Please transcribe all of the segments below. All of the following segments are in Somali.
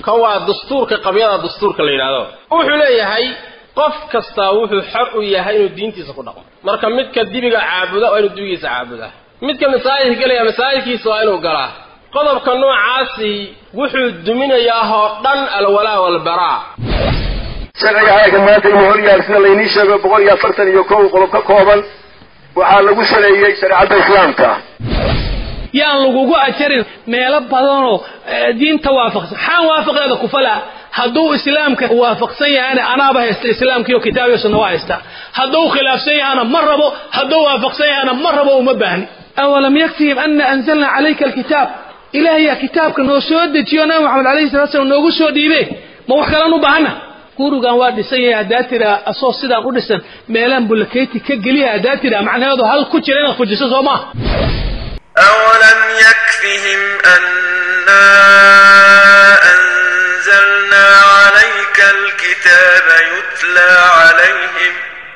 kan waa dastuurka qabyada dastuurka la yidhahdo wuxuu leeyahay qof kastaa wuxuu xor u yahay inuu diintiisa ku dhaqmo marka midka dibiga caabuda waa inuu dibigiisa caabudaa midka masaajidka gelaya masaajidkiisa waa inuu galaa qodobka noocaasi wuxuu duminayaa oo dhan alwalaa walbaraa sharciga hayga maanta inuu horyaal sida laynii sheego boqol iyo afartan iyo kow qodob ka kooban waxaa lagu saleeyey shareecadda islaamka yaan lagugu ajarin meelo badanoo diinta waafaqsan xaan waafaqeeda kufala hadduu islaamka waafaqsan yahayna anaaba haysta islaamkiiyo kitaabiyo sunna waa haysta hadduu khilaafsan yahana ma rabo hadduu waafaqsan yahana ma rabo uma baahni awalam yaktihim ana anzalna calayka alkitaab ilaahayaa kitaabka noo soo dejiyo nabi maxamed alayhi salatu slam noogu soo dhiibe ma wax kalaan u baahana gurigan waa dhisan yahay haddaa tiraa asoo sidaan u dhisan meelaan bulakeyti ka geliya haddaa tiraa macnaheedu hal ku jira inaad fujiso soo maaha أولم يكفهم أنا أنزلنا عليك الكتاب يتلى عليهم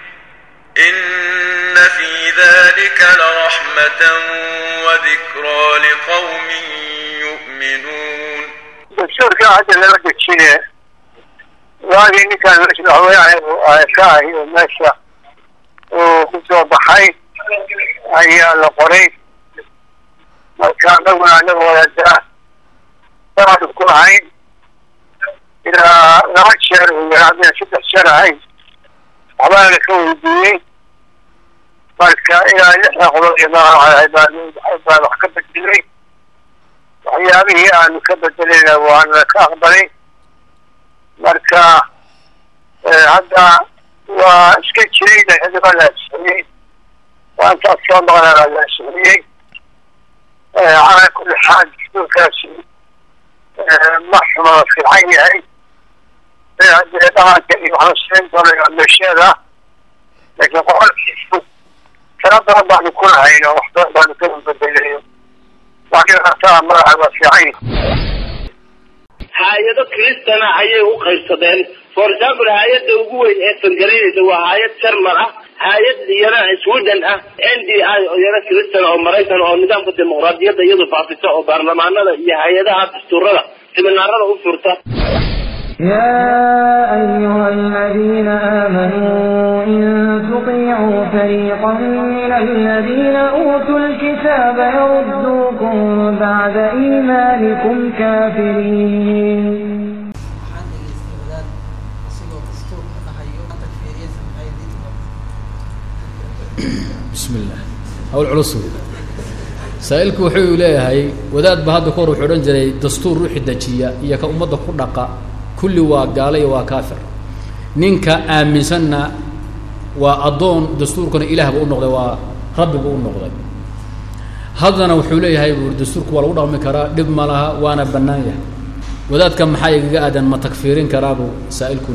إن في ذلك لرحمة وذكرى لقوم يؤمنون dastuurka hadda lala dejiye waagii ninkaan madaxweyne ka ahi oo meesha uu ku soo baxay ayaa la qoray marka anaguna anaga wadadaa saanu ku ahayn ilaa laba jeer uu yaraadeen saddex jeer ahayn waxbaana ka weydiiyey marka ilaa lixda qodob iyo baan wax ka bedelay waxyaabihii aanu ka bedelayna waana ka aqbalay marka hadda waa iska jiray laxidaba la ansixiyey waantaas soo maqnana la ansixiyey calaa kulli xaal dastuurkaasi ma xuma fiican yahay hadee dhaqanka iyo waxaan siin doona meesheeda laakiin qoqolkiisu tala badan baanu ku lahayn oo wax badan baanu ka bedelayo laakiin hataa madaxa waa fiican hay-ado kristana ayay u qaybsadeen for example hay-adda ugu weyn ee fangareynaysa waa hay-ad jarmal ah hay-ad iyana sweden ah n d i oo iyana kristan oo maraykan oo nidaamka dimuqraadiyadda iyadu faafisa oo baarlamaanada iyo hay-adaha dastuurada siminaarada u furta يا أيها الذين آمنوا إن تطيعوا فريقا من الذين أوتوا الكتاب يردوكم بعد إيمانكم كافرين waxaan dhegaystay wadaad isagoo dastuurka dhahayo takfiiriya samxay diinta bismi illah hawl culus wey saa-ilku wuxuu leeyahay wadaad ba hadda kahor wuxuu odhan jiray dastuur ruuxi dejiya iyo ka ummadda ku dhaqa kulli waa gaalo iyo waa kaafir ninka aaminsanna waa addoon dastuurkana ilaah buu u noqday waa rabbi buu u noqday haddana wuxuu leeyahay buuri dastuurku waa lagu dhaqmi karaa dhib ma laha waana bannaan yahay wadaadka maxaa igaga aadan ma takfiirin karaabuu saa-ilku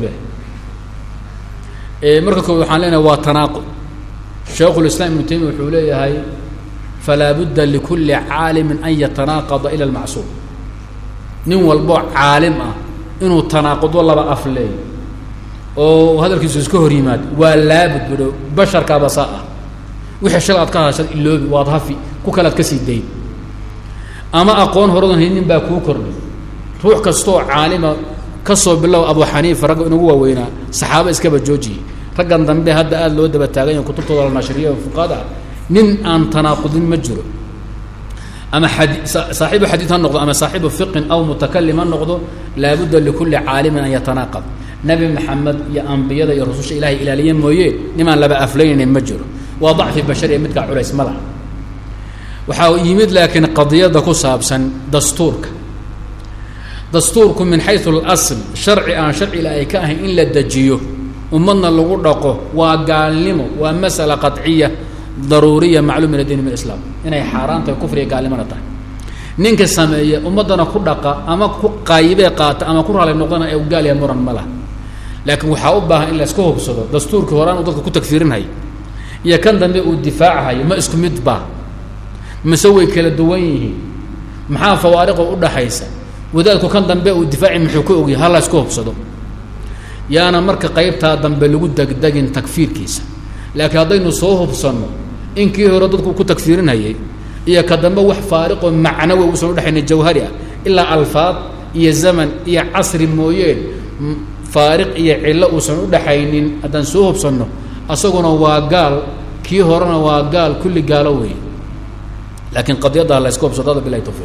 leeyahay marka koowaad waxaan leenahay waa tanaaqud shaykhulislaam ibnu taymiya wuxuu leeyahay falaa budda likulli caalimin an yatanaaqada ila almacsuum nin walboo caalim ah inuu tanaaqudo laba af leey oo hadalkiisu iska hor yimaad waa laabud budho basharkaaba saa ah wixii shal aad ka hadashad iloobi waad hafi ku kalead ka sii dayn ama aqoon horadan haynin baa kuu kordhay ruux kastoo caalima ka soo bilow abu xaniifa ragga inagu waaweynaa saxaaba iskaba joojiyey raggan dambe hadda aada loo daba taagan yahay kutubtooda la nashriya fuqaada nin aan tanaaqudin ma jiro ama xadi saaxiibu xadiid ha noqdo ama saaxiibu fiqin aw mutakalim ha noqdo laabudda likulli caalimin an yatanaaqad nebi maxamed iyo ambiyada iyo rususha ilahay ilaaliye mooye nimaan laba aflaynaynin ma jiro waa dacfi bashariya midkaa culays ma laha waxaa yimid laakiin qadiyadda ku saabsan dastuurka dastuurku min xayu اlasl sharci aan sharci ilaahay ka ahayn in la dejiyo ummadna lagu dhaqo waa gaalnimo waa masala qaطciya daruuriya macluum min addiin min islaam inay xaaraan tahay kufriga gaalnimona tahay ninka sameeya ummaddana ku dhaqa ama ku qaayibee qaata ama ku raalay noqdana ee u gaalaya muran ma laha laakiin waxaa u baahan in la iska hubsado dastuurkii horaan uu dadka ku tagfiirinhayo iyo kan dambe uu difaacahayo ma isku mid ba mise way kala duwan yihiin maxaa fawaariqo udhaxaysa wadaadku kan dambe uu difaaci muxuu ka ogyahay hala iska hubsado yaana marka qaybtaa dambe lagu degdegin takfiirkiisa laakiin haddaynu soo hubsanno inkii hore dadku ku takfiirinhayay iyo ka dambe wax faariqoo macnawi uusan udhexayna jawhari ah ilaa alfaad iyo zaman iyo casri mooyeen faariq iyo cillo uusan u dhaxaynin haddaan soo hubsanno asaguna waa gaal kii horena waa gaal kulli gaalo weeye laakiin qadiyaddaa la iska hubsadada bilahi tawfiiq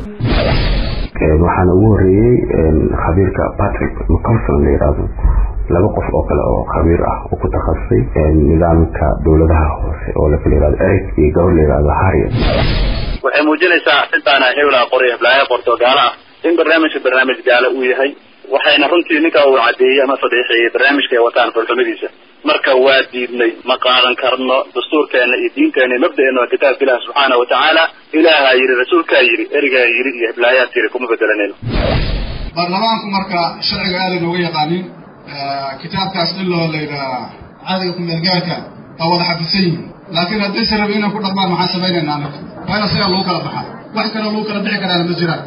waxaana ugu horreeyey khabiirka patrick mcalson la yidhaahdo laba qof oo kale oo khabiir ah oo ku takhasusay nidaamka dowladaha hoose oo la kala yihahdo eric iyo gabar la yihahdo harriet waxay muujinaysaa intaana hewlaa qori heblaaya qorto gaalo ah in barnaamijka barnaamij gaalo uu yahay waxayna runtii ninka uu caddeeyey ama fadhiixeeyey barnaamijka ay wataan fulxumadiisa marka waa diidnay ma qaadan karno dastuurkeena iyo diinteena iyo mabda'eena waa kitaabka ilaah subxaana wa tacaala ilaahaa yidhi rasuulkaa yidhi erigaa yidhi iyo heblaayaad yidhi kuma bedelanayno baarlamaanku marka sharciga aadan uga yaqaanin kitaabkaas iloo la yidhaha caadiga kumeelgaarka waa wada xafidsan yihin laakiin haddayse rabi inay ku dhaqmaan maxaan samaynaynaa anaga waa in asigaa lagu kala baxaa wax kaloo lagu kala bixi karaana ma jiraan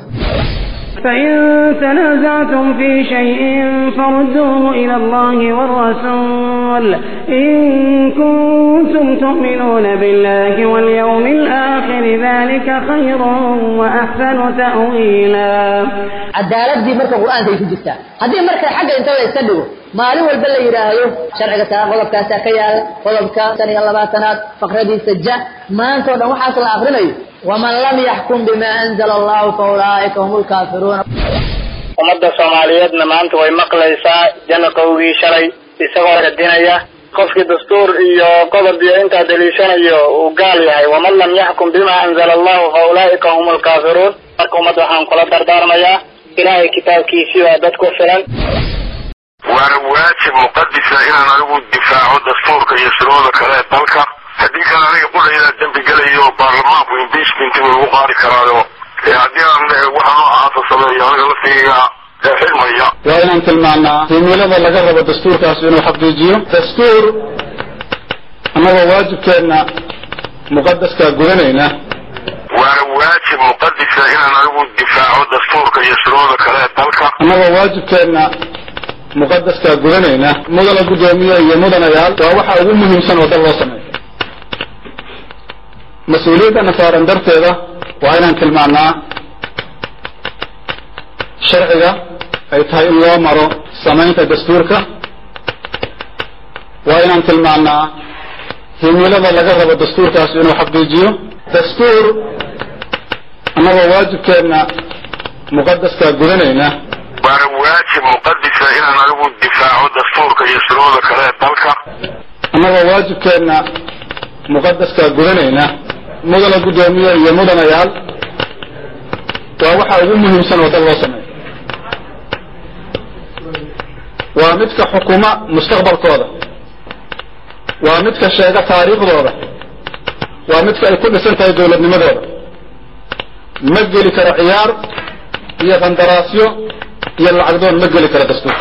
فإن تنازعتم في شيء فردوه إلى الله والرسول إن كنتم تؤمنون بالله واليوم الآخر ذلك خير وأحسن تأويلا cadaaladii marka qur-aanka ay ku jirtaa haddii marka xagga inta la iska dhigo maalin walba la yidhaahdo sharciga taa qodobkaasaa ka yaala qodobka shan iyo labaatanaad faqradiisa ja maanta o dhan waxaas la akrinayo waman lam yaxkum bima anzala allahu fa ulaa'ika hum lkaafiruuna ummadda soomaaliyeedna maanta way maqlaysaa janaqowgii shalay isagoo radinaya qofkii dastuur iyo qodob iyo intaa daliishanayo uu gaal yahay waman lam yaxkum bima anzala allahu fa ulaa'ika hum lkaafiruun marka ummadda waxaan kula dardaarmayaa ilaahay kitaabkiisii baa dad ku filan waana waajib muqadisa inaan anigu difaaco dastuurka iyo shuruucda kale ee dalka haddii kale aniga qudhaydaa dembi gelayo baarlamaanku impeachment buu igu qaadi karaayo haddii aan waxa noocaasa sameeyo aniga laftiga xilmaya waa inaan tilmaanaa himilada laga rabo dastuurkaas inuu xaqiijiyo dastuur annagoo waajibkeenna muqadaskaa gudanayna waana waajib muqadisa inaan anigu difaaco dastuurka iyo shuruucda kale ee dalka annagoo waajibkeenna muqadaskaa gudanayna mudana guddoomiye iyo mudanayaal waa waxa ugu muhiimsan oo dal loo sameeyo mas-uuliyaddana saaran darteeda waa inaan tilmaanaa sharciga ay tahay in loo maro samaynta dastuurka waa inaan tilmaanaa himilada laga rabo dastuurkaas inuu xaqiijiyo dastuur annagoo waajibkeenna muqadaskaa gudanayna waana waajib muqadisa inaan anigu difaaco dastuurka iyo shuruucda kale ee dalka annagoo waajibkeenna muqadaskaa gudanayna mudana guddoomiye iyo mudanayaal waa waxa ugu muhiimsan oo dal loo sameeyo waa midka xukuma mustaqbalkooda waa midka sheega taariikhdooda waa midka ay ku dhisan tahay dowladnimadooda ma geli karo ciyaar iyo qandaraasyo iyo lacagdoon ma geli karo dastuur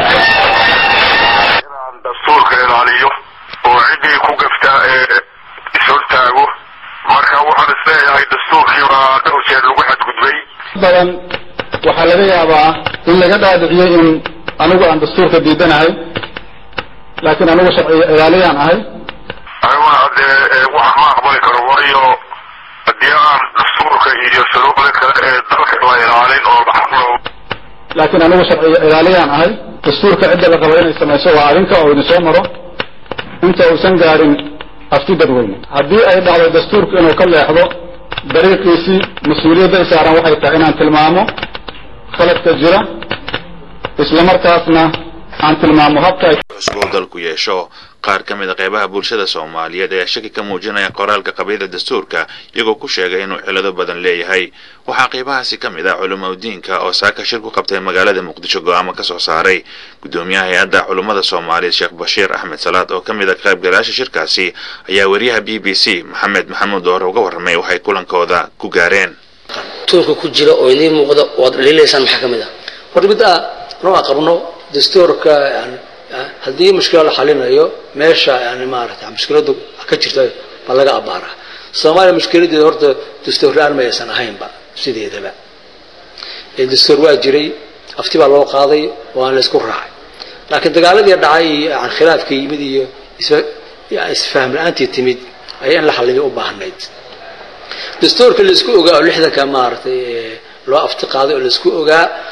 inaan dastuurka ilaaliyo oo ciddii ku gaftaa ee ishortaago marka waxaan isleeyahay dastuurkii baa dhowr jeer lagu xadgudbay badan waxaa laga yaabaa in laga dhaadhiciyo in anigu aan dastuurka diidanahay laakiin anigu sharciga ilaaliyaan ahay aniguna haddee waxaan ma aqbali karo waayo haddii aan dastuurka iyo shuruucda kale ee dalka la ilaalin oo laxaqlo laakiin anigu sharciga ilaaliyaan ahay dastuurka cidda la rabo inay samayso waa adinka oo idin soo maro inta uusan gaadhin afti dadweyne haddii ay dhacdo dastuurku inuu ka leexdo dariiqiisii mas-uuliyadda i saaran waxay tahay inaan tilmaamo khaladka jira isla markaasna aan tilmaamo habka ay cusub dalku yeesho qaar ka mid a qeybaha bulshada soomaaliyeed ayaa shaki ka muujinaya qoraalka qabyada dastuurka iyagoo ku sheegay inuu cilado badan leeyahay waxaa qeybahaasi ka mid ah culimaudiinka oo saaka shir ku qabtay magaalada muqdisho go-aamo ka soo saaray guddoomiyaha hay-adda culummada soomaaliyeed sheekh bashiir axmed salaad oo ka mid a qaybgalayaasha shirkaasi ayaa wariyaha b b c maxamed maxamuud doore uga warramay waxay kulankooda ku gaareen tuurka ku jira oo idiin muuqda waad dhaliilaysaan maxaa ka mid ah horta mid a noo aqabno dastuurka yani haddii mushkila la xalinayo meesha yani maarata mushkiladu ka jirta baa laga abaaraa soomaaliya mushkiladeeda horta dastuur la-aan ma aysan ahaynba sideedaba dastuur waa jiray afti baa loo qaaday waana laysku raacay laakiin dagaaladii dhacay iyo khilaafka yimid iyo isfahm la-aantii timid ayaa in la xaliyo u baahnayd dastuurka laisku ogaa oo lixdanka maaragtay loo afti qaaday oo laisku ogaa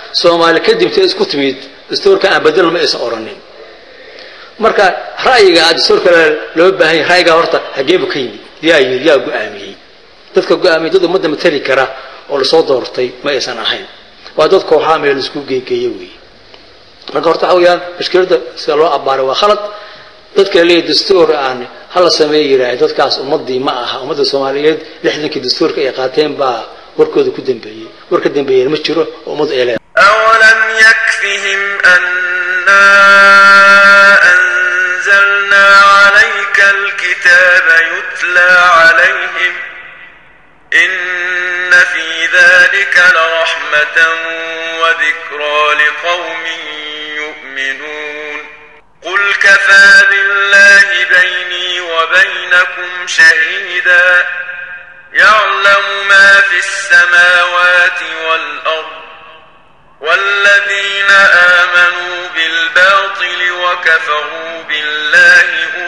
soomaali kadibtee isku timid dastuurka aan bedelno ma aysan oranin marka ra'yiga dastuurka loo baahan yahay ra'yiga horta hageebu ka yimid yaa yimid yaa go-aamiyey dadka go-aamiyey dad ummadda matali kara oo lasoo doortay ma aysan ahayn waa dad kooxaa meel isku geegeeye weeye marka horta waxa weeyaan mashkiladda sida loo abbaaray waa khalad dadka leeyahy dastuur aan hala sameey yidhaahay dadkaas ummadii ma aha ummadda soomaaliyeed lixdankii dastuurka ay qaateen baa warkooda ku dambeeyey war ka dambeeyeen ma jiro oo ummad ay leedahay أولم يكفهم أنا أنزلنا عليك الكتاب يتلى عليهم إن في ذلك لرحمة وذكرى لقوم يؤمنون قل كفى بالله بيني وبينكم شهيدا يعلم ما في السماوات والأرض والذين آمنوا بالباطل وكفروا بالله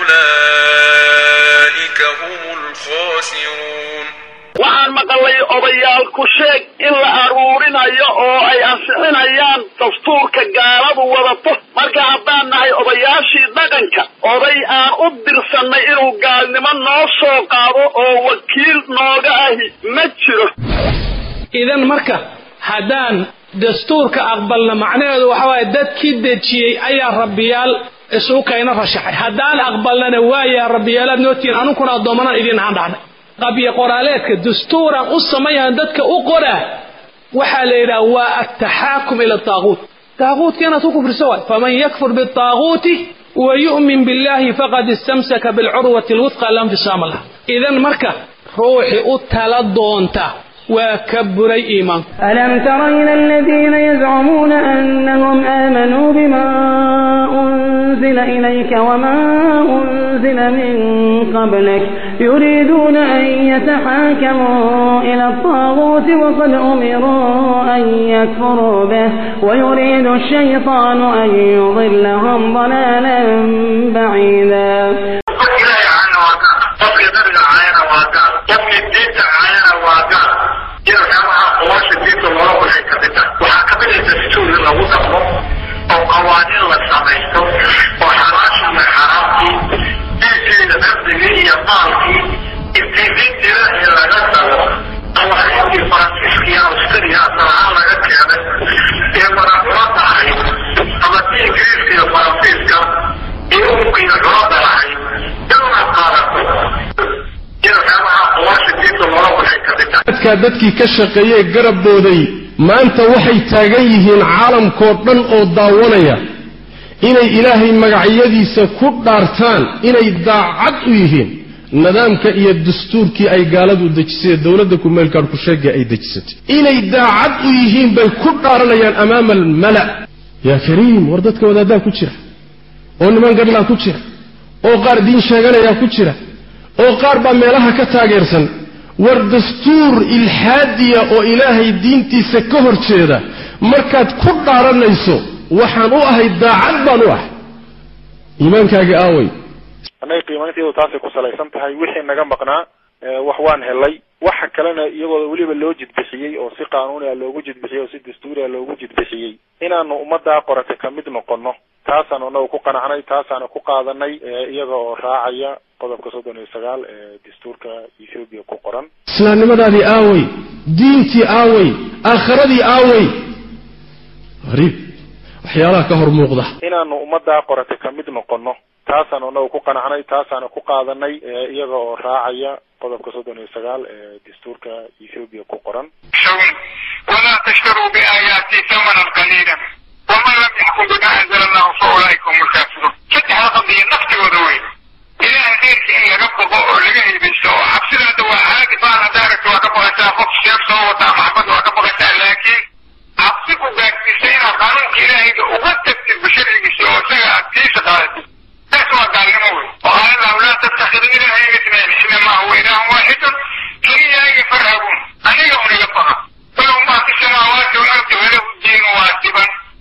أولئك هم الخاسرون waxaan maqalay odayaal ku sheeg in la aruurinayo oo ay ansixinayaan dastuurka gaaladu wadato marka haddaan nahay odayaashii dhaqanka oday aan u dirsannay inuu gaalnimo noo soo qaado oo wakiil nooga ahi ma jiro idan marka haddaan dastuurka aqbalna macnaheedu waxa waaye dadkii dejiyey ayaa rabbiyaal isugu kayna rashaxay haddaan aqbalnana waayaa rabbiyaalaad nootihiin anunkuna addoommanaan idiin ahaan dhacnay qabyo qoraaleedka dastuuraan u samayahan dadka u qoraa waxaa la yidhaha waa altaxaakum ila taaguut taaguutka inaad ku kufriso waay faman yakfur bitaaguuti wa yu'min billahi faqad istamsaka bilcurwati alwudqa la infisaama laha idan marka ruuxi u tala doonta waa ka buray iimaanku ألم تر إلى الذين يزعمون أنهم آمنوا بما أنزل إليك وما أنزل من قبلك يريدون أن يتحاكموا إلى الطاغوت وقد أمروا أن يكفروا به ويريد الشيطان أن يضلهم ضلالا بعيدا qofkii nabiga caayana waa gaal qofkii diinta caayana waa gaal jirkaamaha qolasha diinta loola waxay ka mid tahay waxaa ka mid ah dastuur in lagu dhaqmo oo qawaaniin la samaysto oo xalaashii iyo xaraamtii diinkeeda nafdigii iyo maalkii iftiiminteeda in laga tago qawaaniintii faransiiskii australia asalahaan laga keenay ee maraxulada ahayd ama ti ingiriiska iyo faransiiska iyo umkiina culada lahayd inuna qaadato jirkaamaha qolasha diinta loola waxay ka mid tahay dadkaa dadkii ka shaqeeyey garabooday maanta waxay taagan yihiin caalamkoo dhan oo daawanaya inay ilaahay magacyadiisa ku dhaartaan inay daacad u yihiin nidaamka iyo dastuurkii ay gaaladu dejisay ee dowladda kumeelkaan ku sheegay ay dejisatay inay daacad u yihiin bay ku dhaaranayaan amaama almala yaa kariim war dadka wadaaddaa ku jira oo niman gadhlaa ku jira oo qaar diin sheeganayaa ku jira oo qaar baa meelaha ka taageersan war dastuur ilxaadiya oo ilaahay diintiisa ka hor jeeda markaad ku dhaaranayso waxaan u ahay daacad baan u ahay iimaankaagi aaway annaga qiimaynteedu taasay ku salaysan tahay wixii naga maqnaa wax waan helay waxa kalena iyagoo weliba loo jidbixiyey oo si qaanuuni ah loogu jidbixiyey oo si dastuuri ah loogu jidbixiyey inaanu ummaddaa qoratay ka mid noqono taasaanu annaga ku qanacnay taasaanu ku qaadanay iyaga oo raacaya qodobka soddon iyo sagaal ee dastuurka ethoobiya ku qoran islaamnimadaadii aaway diintii aaway aakhiradii aaway hariib waxyaalaha ka hor muuqda inaanu ummaddaa qoratay ka mid noqono taasaanu annaga ku qanacnay taasaanu ku qaadanay iyaga oo raacaya qodobka soddon iyo sagaal ee dastuurka ethoobiya ku qoran ولا تشتروا بآياتي ثمنا قليلا ومن لم يحكم بما أنزل الله فأولئك هم الكافرون فتح قضية نفسي وذوي إلى غيرك إن لقبه أو لقيه بالسوء حبسنا دوا هاك فانا دارك وقبغة تاخذ شيخ صوة محمد وقبغة لكن عبسكوا باك بسينا قانون إلهي وقتت بشرع سوى سيئة كيس قالت تسوى قال نموي وقال الله لا تتخذ إلهي اثنين إنما هو إله واحد كي يفرهبون أن يوم يلقها فله ما في السماوات والأرض وله الدين واجبا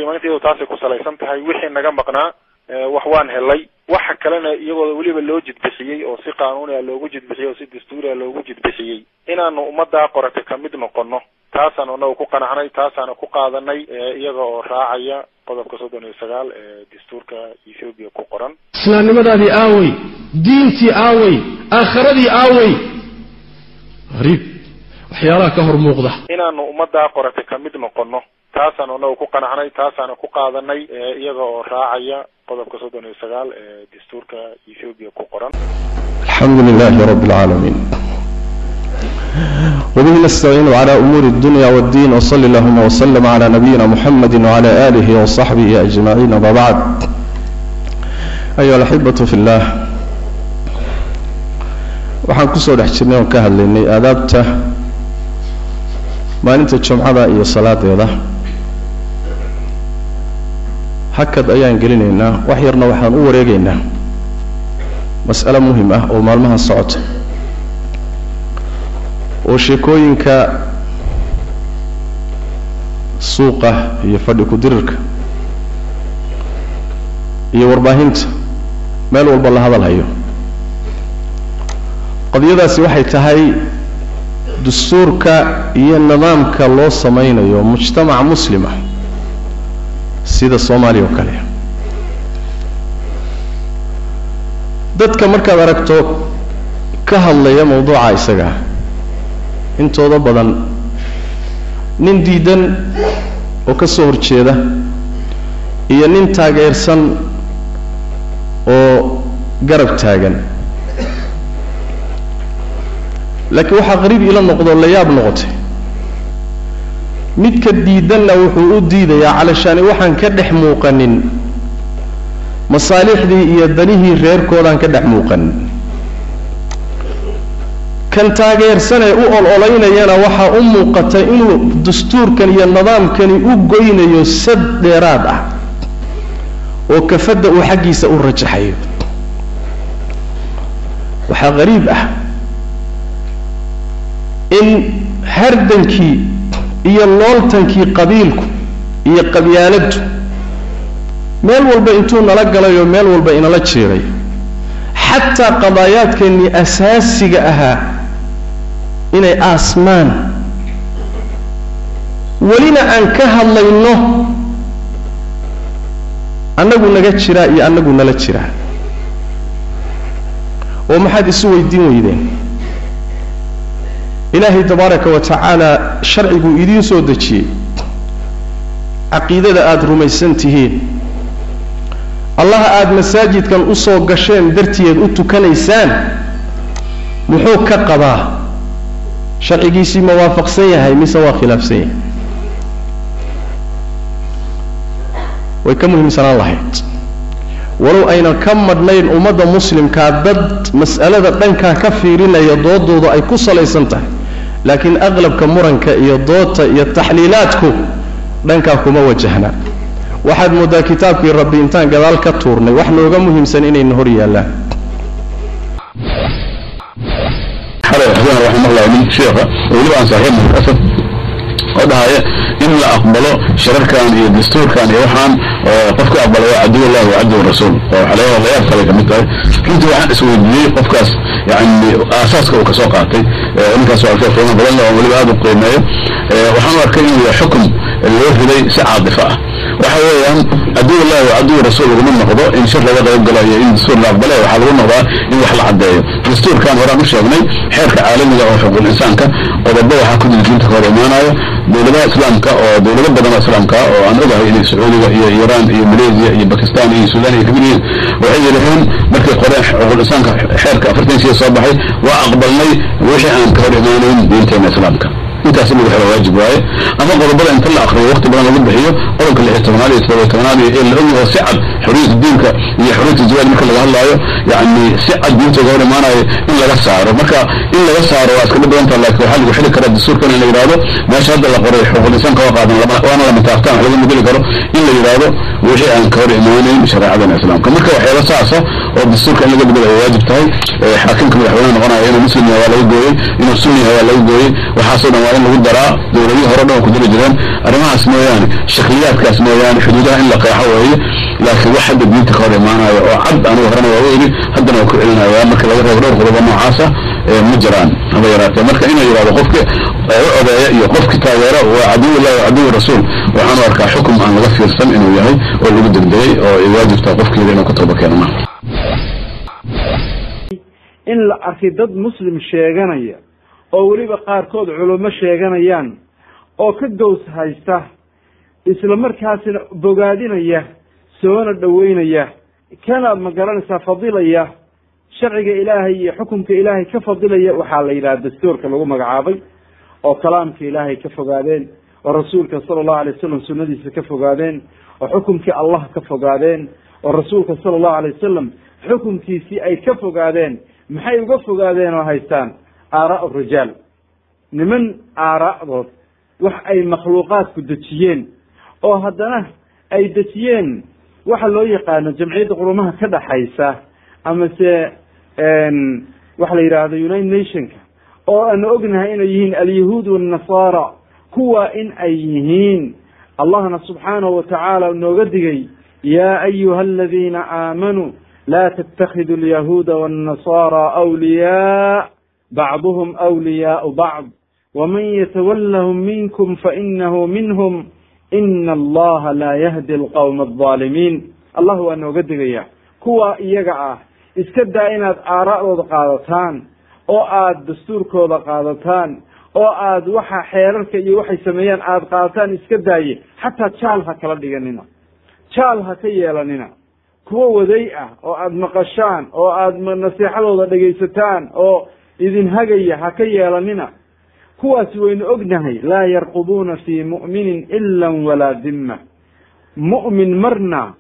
qiimaynteedu taasay ku salaysan tahay wixii naga maqnaa wax waan helay waxa kalena iyagoo weliba loo jidbixiyey oo si qaanuuni a loogu jidbixiyey oo si dastuuri a loogu jidbixiyey inaanu ummaddaa qorata kamid noqono taasaanu anagu ku qanacnay taasaana ku qaadanay iyaga oo raacaya qodobka soddon iyo sagaal ee dastuurka ethoobiya ku qoran islaamnimadaadii aawey diintii aawey aakhiradii aawey hariib waxyaalaha ka hor muuqda inaanu ummaddaa qorata kamid noqono taasaanu anagu ku qanacnay taasaana ku qaadanay iyaga oo raacaya qodobka soddon iyo sagaal ee dastuurka ethoobiya ku qoran الحمد لله رب العالمين وبه نستعين على أمور الدنيا والدين وصلى اللهم وسلم على نبينا محمد وعلى آله وصحبه أجمعين وما بعد أيها الأحبة في الله waxaan kusoo dhex jirnay oon ka hadlaynay aadaabta maalinta jumcada iyo salaadeeda hakad ayaan gelinaynaa wax yarna waxaan u wareegaynaa mas'alo muhim ah oo maalmahan socota oo sheekooyinka suuqa iyo fadhi ku-dirirka iyo warbaahinta meel walba la hadal hayo qadiyadaasi waxay tahay dastuurka iyo nidaamka loo samaynayo mujtamac muslima sida soomaaliya oo kale dadka markaad aragto ka hadlaya mawduuca isaga intooda badan nin diidan oo ka soo horjeeda iyo nin taageersan oo garab taagan laakiin waxaa qariib ila noqdo la yaab noqotay midka diidanna wuxuu u diidayaa calashaani waxaan ka dhex muuqanin masaalixdii iyo danihii reerkoodaan ka dhex muuqanin kan taageersanee u ol-olaynayana waxaa u muuqata inuu dastuurkan iyo nidaamkani u goynayo sad dheeraad ah oo kafadda uu xaggiisa u rajaxayo waxaa qariib ah in hardankii iyo looltankii qabiilku iyo qabyaaladdu meel walba intuu nala galayo meel walba inala jeeday xataa qadaayaadkeennii asaasiga ahaa inay aasmaan welina aan ka hadlayno annagu naga jiraa iyo annagu nala jiraa oo maxaad isu weydiin weydeen ilaahay tabaaraka wa tacaala sharciguu idiin soo dejiyey caqiidada aada rumaysan tihiin allaha aada masaajidkan u soo gasheen dartiyeed u tukanaysaan muxuu ka qabaa sharcigiisii ma waafaqsan yahay mise waa khilaafsan yahay way ka muhiimsanaan lahayd walow aynan ka madhnayn ummadda muslimkaa dad mas'alada dhankaa ka fiirinaya doodooda ay ku salaysan tahay laakiin aqlabka muranka iyo doodta iyo taxliilaadku dhankaa kuma wajahna waxaad mooddaa kitaabkii rabbi intaan gadaal ka tuurnay wax nooga muhiimsan inayna hor yaallaan xalay xuseen raximahullah nin sheekha weliba aan saaxiib asad oo dhahaya in la aqbalo shararkan iyo dastuurkan iyo waxaan qofka aqbala waa caduwallah wa caduw rasuul oo waxaa laga layaab kale kamid tahay runtii waxaan isweydiiyey qofkaas yani aasaaska uu kasoo qaatay ninkaas waa arkay qiimo badan oo weliba aada u qiimeeyo waxaan u arkay inuu yahay xukum loo riday si caadifa ah waxa weeyaan caduwallah wa caduw rasuul laguma noqdo in shir laga qayb galo iyo in dastuur la aqbala waxaa lagu noqdaa in wax la caddeeyo dastuurkan horaan u sheegnay xeerka caalamiga oo xuquuqul insaanka qodobo waxaa ku jira diinta ka hor imaanayo dowladaha islaamka oo dowlado badan oo islaamka oo aan ogahay inay sacuudiga iyo iiraan iyo malaysia iyo bakistan iyo sudan ay kamid yihiin waxay yidhaheen markay qoreen xuquuqul insaanka xeerka afartan siya soo baxay waa aqbalnay wixii aan ka hor imaanayn diinteena islaamka intaas in lagu xiro waajib waaye ama qodobada inta la akriyo waqti badan lagu bixiyo qodobka lix iyo tobanaad iyo todoba tobanaad iyo ee la ogyaho si cad xoriyata diinka iyo xoriyata zawaaj marka laga hadlaayo yani si cad diintooda hor imaanayo in laga saaro marka in laga saaro waa iska dhib badan taha laakiin waxaa lagu xili karaa dastuurkan in la yidhahdo meesha hadda la qoray xuquuqul insaanka waa qaadan waana lama taabtaan wax laga mudeli karo in la yidhahdo wixii aan ka hor imaanayn shareecadana islaamka marka waxyaaba saasa oo dastuurka in laga bedelo ay waajib tahay xaakimka madaxweyne noqonaya inuu muslim yahay waa laga gooyey inuu sunni yahay waa laga gooyey waxaasoo dhan waa in lagu daraa dowladihii hore dhan oo ku jiri jireen arrimahaas mooyaane shakliyaadkaas mooyaane xuduudaha in la qeexo weeye laakiin wax hadda diinta ka hor imaanayo oo cad anigu horena waa u yidhi haddana waa ku celinaya marka laga reebo dhowr qodobo noocaasa ma jiraan haba yaraatee marka inuu yidhahdo qofki u odeeya iyo qofki taageera waa caduwillah wa caduwi rasuul waxaanu arkaa xukum aan laga fiirsan inuu yahay oo lagu degdegay oo ay waajibtaa qofkeeda inuu ka tooba keeno ma in la arkay dad muslim sheeganaya oo weliba qaarkood culummo sheeganayaan oo ka gows haysta isla markaasina bogaadinaya soona dhoweynaya kana ma garanaysaa fadilaya sharciga ilaahay iyo xukumka ilaahay ka fadilaya waxaa la yidhaha dastuurka lagu magacaabay oo kalaamka ilaahay ka fogaadeen oo rasuulka sala allahu alay wasalam sunnadiisa ka fogaadeen oo xukumkii allah ka fogaadeen oo rasuulka sala allahu alay wasalam xukumkiisii ay ka fogaadeen maxay uga fogaadeen oo haystaan aaraa rijaal niman aaraa'dood wax ay makhluuqaadku dejiyeen oo haddana ay dejiyeen waxa loo yaqaano jamciyadda qurumaha ka dhaxaysa amase waxa la yidhaahdo united nationka oo aanu ognahay inay yihiin alyahuud wannasara kuwa in ay yihiin allahna subxaanahu watacaala nooga digay ya ayuha aladiina aamanuu la ttakhidu alyahuuda wannasara awliyaa bacduhum awliyaau bacd waman yatawallahum minkum fainahu minhum ina allaha laa yahdi alqawma alظaalimiin allah waa nooga digaya kuwa iyaga ah iska daa inaad aara'dooda qaadataan oo aada dastuurkooda qaadataan oo aad waxa xeerarka iyo waxay sameeyaan aada qaadataan iska daaye xataa jaal ha kala dhiganina jaal ha ka yeelanina kuwo waday ah oo aada maqashaan oo aada nasiixadooda dhegaysataan oo idin hagaya ha ka yeelanina kuwaasi waynu ognahay laa yarqubuuna fii mu'minin ila walaa dimma mu'min marna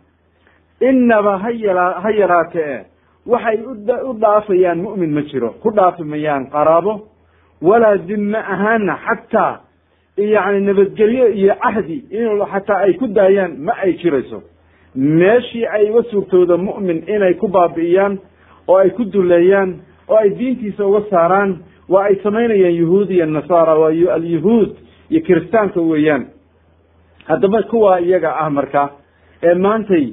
inaba ha yala ha yaraatee waxay u dhaafayaan mu'min ma jiro ku dhaafi mayaan qaraabo walaa dimme ahaana xataa yani nabadgelyo iyo cahdi in xataa ay ku daayaan ma ay jirayso meeshii ay uga suurtooda mu'min inay ku baabi'iyaan oo ay ku duleeyaan oo ay diintiisa uga saaraan waa ay samaynayaan yuhuud iyo nasaara waa alyahuud iyo kiristaanka weeyaan haddaba kuwa iyaga ah marka ee maantay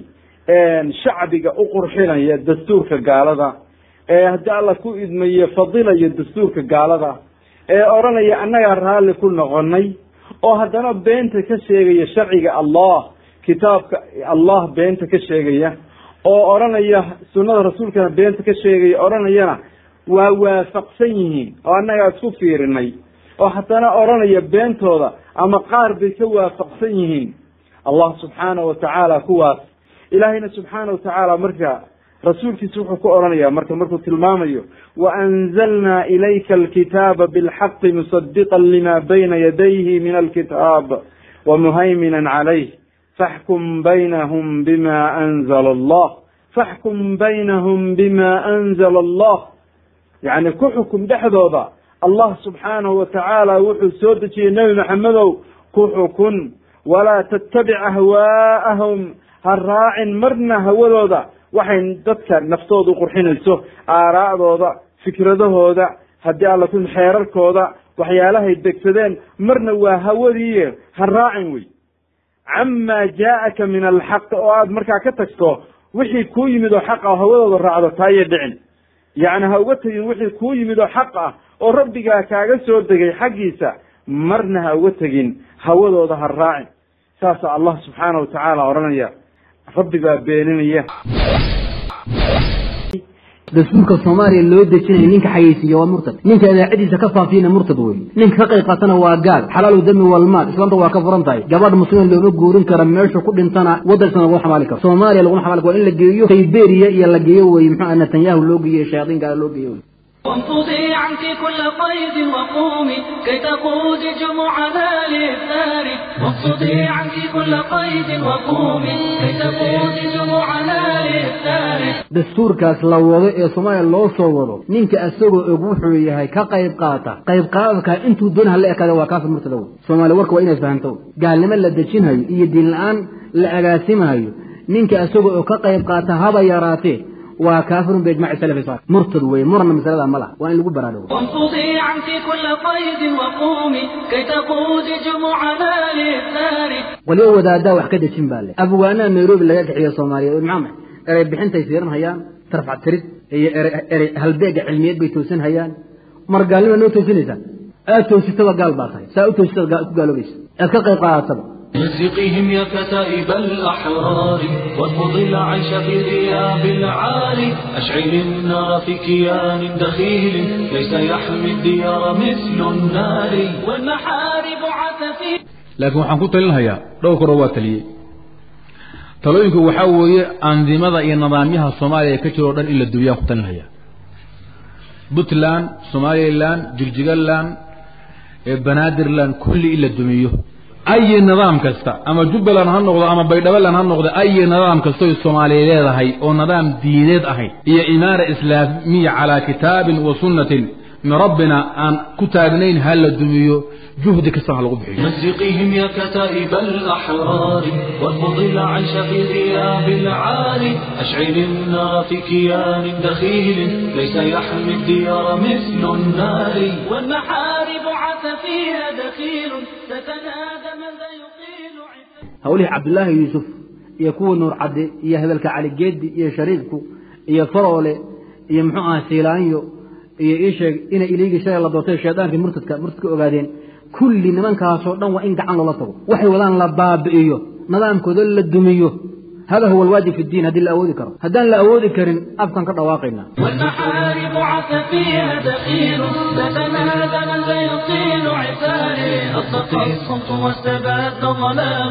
shacbiga u qurxinaya dastuurka gaalada ee haddii alla ku idmaye fadilayo dastuurka gaalada ee odhanaya annagaa raalli ku noqonay oo haddana beenta ka sheegaya sharciga allah kitaabka allah beenta ka sheegaya oo odhanaya sunnada rasuulkana beenta ka sheegaya odhanayana waa waafaqsan yihiin oo annagaa isku fiirinay oo haddana odhanaya beentooda ama qaar bay ka waafaqsan yihiin allah subxaana wa tacaala kuwaas ilaahayna subxaana wa tacaala marka rasuulkiisa wuxuu ku odhanaya marka markuu tilmaamayo waanzalnaa ilayka alkitaaba bilxaqi musadiqan lima bayna yadayhi min alkitaab wamuhayminan calayh faxkum baynahum bima anzala allah faxkum baynahum bima anzala allah yacni ku xukum dhexdooda allah subxaanahu wa tacaala wuxuu soo dejiyey nebi maxamedow ku xukun walaa tattabic ahwaa'ahum ha raacin marna hawadooda waxay dadka naftooda uqurxinayso aaraa'dooda fikradahooda haddii alla ku xeerarkooda waxyaalahay degsadeen marna waa hawadii ha raacin wey camaa jaa'aka min alxaq oo aada markaa ka tagto wixii kuu yimid oo xaq ah oo hawadooda raacdo taayay dhicin yacni ha uga tegin wixii kuu yimid oo xaq ah oo rabbigaa kaaga soo degay xaggiisa marna ha uga tegin hawadooda ha raacin saasaa allah subxaana wa tacaala odhanaya rabbi baa beeninaya dastuurka soomaaliya loo dejinaya ninka xayeysiiya waa murtad ninka idaacadiisa ka faafiyana murtad wey ninka ka qayb qaatana waa gaal xalaalu dami walmaal islaamta waa ka furan tahay gabadh muslima looma guurin kara meeshu ku dhintana waddankana laguma xamaali karo soomaaliya laguma xamaali karo waa in la geeyo sayberia iyo la geeyo wey muxuu netanyahu loo geeyo shayaadiin gaala loo geeyo وانفضي عنك كل قيد وقومي كي تقود جموعنا للثار وانفضي عنك كل قيد وقومي كي تقود جموعنا للثار dastuurkaas la wado ee soomaaliya loo soo wado ninka asagoo og wuxuu yahay ka qayb qaata qayb qaadadka intuu doon hala ekaada waa kaafir murtada wey soomaaliya warka waa inaad fahanto gaalnimo la dejinhayo iyo diin la-aan la agaasimahayo ninka asagoo oo ka qayb qaata haba yaraatee waa kaafirun biijmaci salafi saalix murtad weeye murna masalada ma laha waa in lagu baraarugo وانفضي عنك كل قيد وقومي كي تقودي جموعنا للثار waliba wadaadaa wax ka dejin baa le afwaanaha nairobi laga kaxiyo soomaaliyeed maxaa erey bixintay siiran hayaan tarfac tirid iyo erey erey halbeega cilmiyeed bay toosin hayaan mar gaalnima noo toosinaysaa aad toositaba gaal baa tahay saa u toositaba gaal- ku gaaloobaysa aad ka qayb qaadataba مزقهم يا كتائب الأحرار وارفض العيش في غياب العالي أشعل النار في كيان دخيل ليس يحمي الديار مثل النار والمحارب عتفي laakiin waxaan ku talinhayaa dhowr koro waa taliyey talooyinku waxaa weeye andimada iyo nidaamyaha soomaaliya ee ka jiro o dhan in la duwiyaan ku talinhayaa puntland somaliland jigjigaland ee banaadirland kulli in la dumiyo ayi nidaam kasta ama jubbaland ha noqdo ama baydhabaland ha noqdo ayi nidaam kastoy soomaaliya leedahay oo nidaam diineed ahayd iyo imaara islaamiya calaa kitaabin wa sunnatin min rabbina aan ku taagnayn ha la dumiyo juhdi kasta ha lagu bixiyo مزقهم يا كتائب الأحرار وارفض العيش في غياب العالي أشعل النار في كيان دخيل ليس يحمي الديار مثل النار والمحارب عتفيها دخيل تتنادى من ذا يقيل hawlihii cabdullaahi yuusuf iyo kuwa nuur cadde iyo hebelka cali geedi iyo shariifku iyo faroole iyo muxuu ahaa siilaanyo iyo ii sheeg inay iliigii shalay la doortay shaydaankii murtadka murtadka ogaadeen kulli nimankaasoo dhan waa in gacan loola tago waxay wadaan la baabi'iyo nidaamkooda la dumiyo hada huwa alwaajib fi ddiin haddii la awoodi karo haddaan la awoodi karin afkan ka dhawaaqayna والمحارب عتفيها دخيل تتنادى من ذا يطيل عتاري أصدق الصمت واستباد ظلام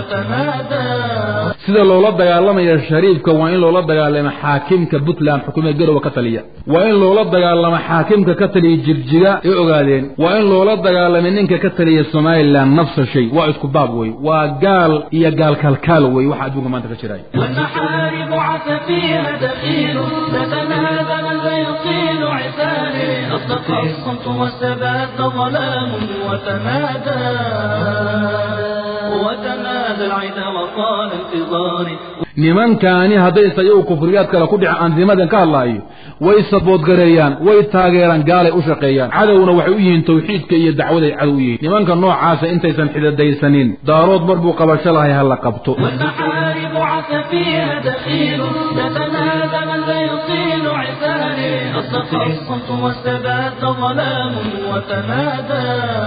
وتمادى sida loola dagaalamayo shariifka waa in loola dagaalamo xaakimka puntland xukuumada garowe ka taliya waa in loola dagaalamo xaakimka ka taliya jirjiga ee ogaadeen waa in loola dagaalamo ninka ka taliya somaliland nafsa shay waa isku baab wey waa gaal iyo gaal kalkaal wey waxa adduunka maanta ka jiraya والمحارب عتفيها دخيل تتنادى من ذا يطيل عتاري أصدق الصمت واستباد ظلام وتمادى وتمادى العدا وطال انتظاري nimankaani hadday isayagu kufriyaad kale ku dhica andimadan ka hadlaayo way saboodgareeyaan way taageeraan gaalay u shaqeeyaan cadowna waxay u yihiin tawxiidka iyo dacwaday cadow u yihiin nimanka noocaasa intaysan xidadaysanin daarood mar buu qabasho lahay ha la qabto والمحارب عتفيها دخيل تتنادى من ذا يطيل عتاري أصدق الصمت واستباد ظلام وتمادى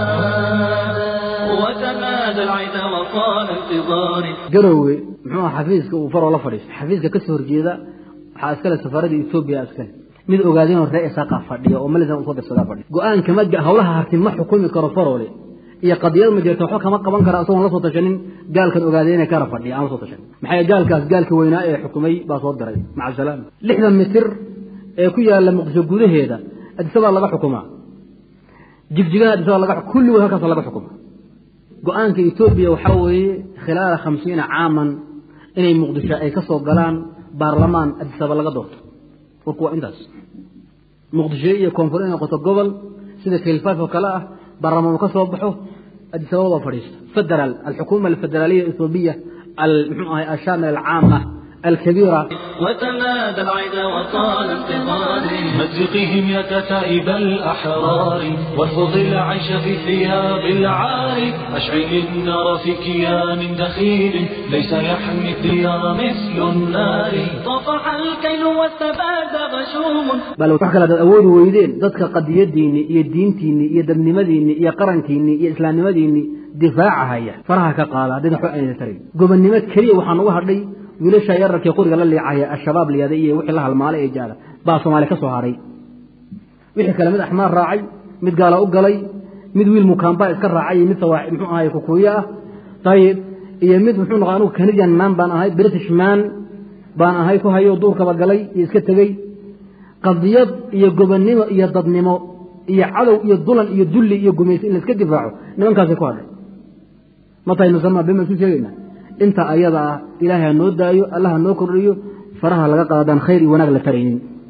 وتمادى العدا وطال انتظاري garowe muxuu aha xafiiska uu faroo la fadhiisto xafiiska ka soo horjeeda waxaa iskale safaaradda etoobiya iskale mid ogaadeenoo ree isaaqa fadhiya oo malisan usoo dirsadaa fadhiya go-aanka ma ga- hawlaha harti ma xukumi karo faroole iyo qadiyad ma jirto waxba kama qaban kara isagoon la soo tashanin gaalkan ogaadeene kara fadhiya aan la soo tashanin maxaa yeele gaalkaas gaalka weynaa ee xukumay baa soo diray maca salaam lixdan mitir ee ku yaala muqdisho gudaheeda adisabaa laga xukumaa jigjigaha adisabaa laga xuk- kulligood halkaasa laga xukumaa go-aanka etoobiya waxaa weeye khilaala khamsiina caaman inay muqdisho ay ka soo galaan baarlamaan adisaba laga doorto warku waa intaas muqdisho iyo koonfur inay noqoto gobol sida kilfaaf oo kale ah baarlamaan uu ka soo baxo adisababa waa fadhiista federal alxukuma alfederaaliya ethoobiya al- muxuu ahay ashaamil alcaama alkabiira وتمادى العدا وطال انتظاري مزقهم يا كتائب الأحرار وارفض العيش في ثياب العار أشعل النار في كيان دخيل ليس يحمي الديار مثل النار طفح الكيل واستباد غشوم bal wax kale hadaad awoodi weydeen dadka qadiyadiinni iyo diintiinni iyo dabnimadiinni iyo qarankiinni iyo islaamnimadiinni difaaca haya faraha ka qaada haddayna waxba ayna tarayn gobonnimo keliya waxaa nugu hadhay wiilasha yararkii quriga la liicaya al-shabaab liyada iyo wixii la halmaalay ee jaada baa soomaaliya ka soo haray wixii kale mid axmaar raacay mid gaala u galay mid wiil mukaamba iska raacay iyo mid sawaa muxuu ahay kukuuyo ah ayib iyo mid muxuu noqo anugu canadian man baan ahay british man baan ahay ku hayo duurkaba galay iyo iska tegey qadiyad iyo gobonnimo iyo dadnimo iyo cadow iyo dulan iyo dulli iyo gumaysi in laiska difaaco nimankaasay ku hadhay matahay nusamaa bema isu sheegaynaa inta ayada ah ilaahay ha noo daayo allah ha noo kordhiyo faraha laga qaadaan khayr iyo wanaag la taraynin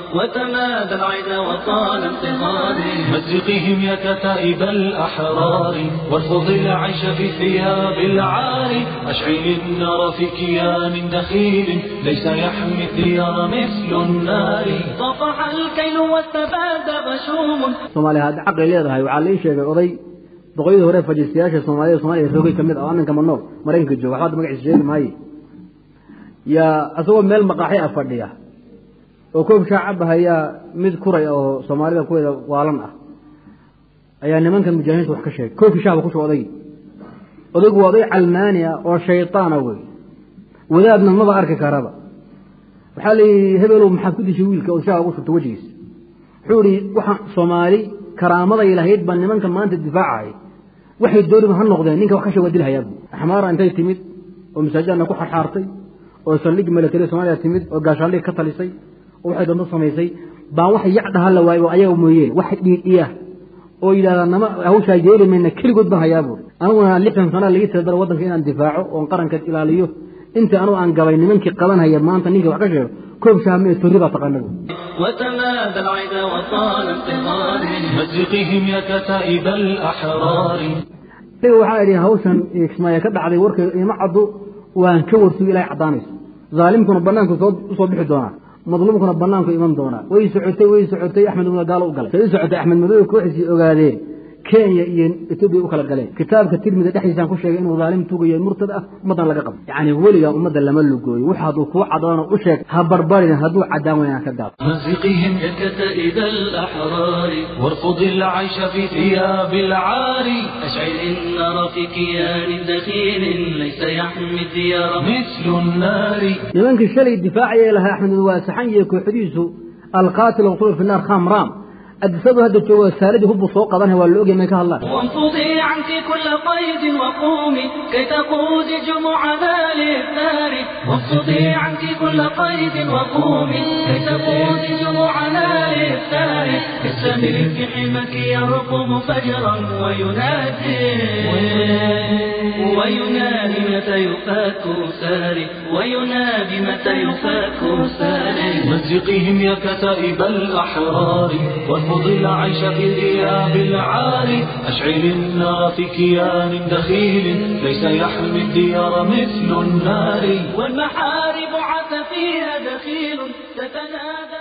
وتمادى العدا وطال انتظاري مزقهم يا كتائب الأحرار وارفض العيش في ثياب العار أشعل النار في كيان دخيل ليس يحمي الثياب مثل النار طفح الكيل واستباد غشوم soomaaliya hadda caqli leedahay waxaa lai sheegay oday boqoyadii hore fajistayaasha soomaalida soomaliya roogay ka mid ah oo annanka manool maraykanka jooga waxba hadda magaciisa sheegi maaye yaa isagoo meel maqaaxi ah fadhiya oo koob shaa cabahayaa mid kuray oo soomaalida kuweeda waalan ah ayaa nimankan mujaahidiinta wax ka sheegay koobkii shahba ku shuba odaygii odaygu waa oday calmaani ah oo shaytaana wey wadaadna maba arki karaba waxaa la yidhi hebelow maxaad ku dishay wiilka oo shaha ugu shubta wejigiisa wuxuu ihi waxaan soomaali karaamaday lahayd baa nimanka maanta difaacay waxay dooniba ha noqdeen ninka wax ka sheeg waa dilhayaa bu axmaara intay timid oo masaajidana ku xarxaartay oo saldhig milatari soomaaliya timid oo gaashaandhig ka talisay oo waxay doonto samaysay baan wax yac dhaha la waayo oo ayaga mooyeen wax dhiidhiya oo yidhahdaa nama hawshaa yeeli mayna keligood baan hayaa buuri aniguna lixdan sana laga tababara waddanka inaan difaaco oon qaranka ilaaliyo inta anugu aan gabay nimankii qabanhaya maanta ninka wax ka sheego koob shaame torri baa taqaana buuri وتمادى العدا وطال انتظاري مزقهم يا كتائب الأحرار isaga waxaa idhi hawshan kismaayo ka dhacday warkeedu ima caddo waan ka warsugi ilaahay caddaanayso zaalimkuna banaanku soo usoo bixi doonaa madluumkuna banaanku iman doonaa way socotay way socotay axmed madow gaalo u galay say u socotay axmed madow kooxiisii ogaadeen kenya iyo etoobiya u kala galeen kitaabka tirmida dhexdiisaan ku sheegay inuu zaalim tugayo murtad ah ummaddan laga qabo yacni weligaa ummadda lama lugooyo wax hadduu kuu cadoono u sheeg ha barbarin hadduu caddaan waynaan ka gaabo مزقهم يا كتائب الأحرار وارفض العيش في ثياب العار أشعل النار في كيان دخيل ليس يحمي الديار مثل النار nimankii shalay difaacaya lahaa axmed madow waa saxan iyo kooxdiisu alqaatil waqtul fi naar kham raam adisadu hadda joogo saaladii hubbu soo qabanaya waa la ogyahay may ka hadlaan وانفضي عنك كل قيد وقومي كي تقود جموعنا للثار وانفضي عنك كل قيد وقومي كي تقود جموعنا للثار السمير في حمك يرقم فجرا وينادي وينادي متى يفاك ساري وينادي متى يفاك ساري مزقهم يا كتائب الأحرار وارفض العيش في ثياب العار أشعل النار في كيان دخيل ليس يحمي الديار مثل النار والمحارب عث فيها دخيل تتنادى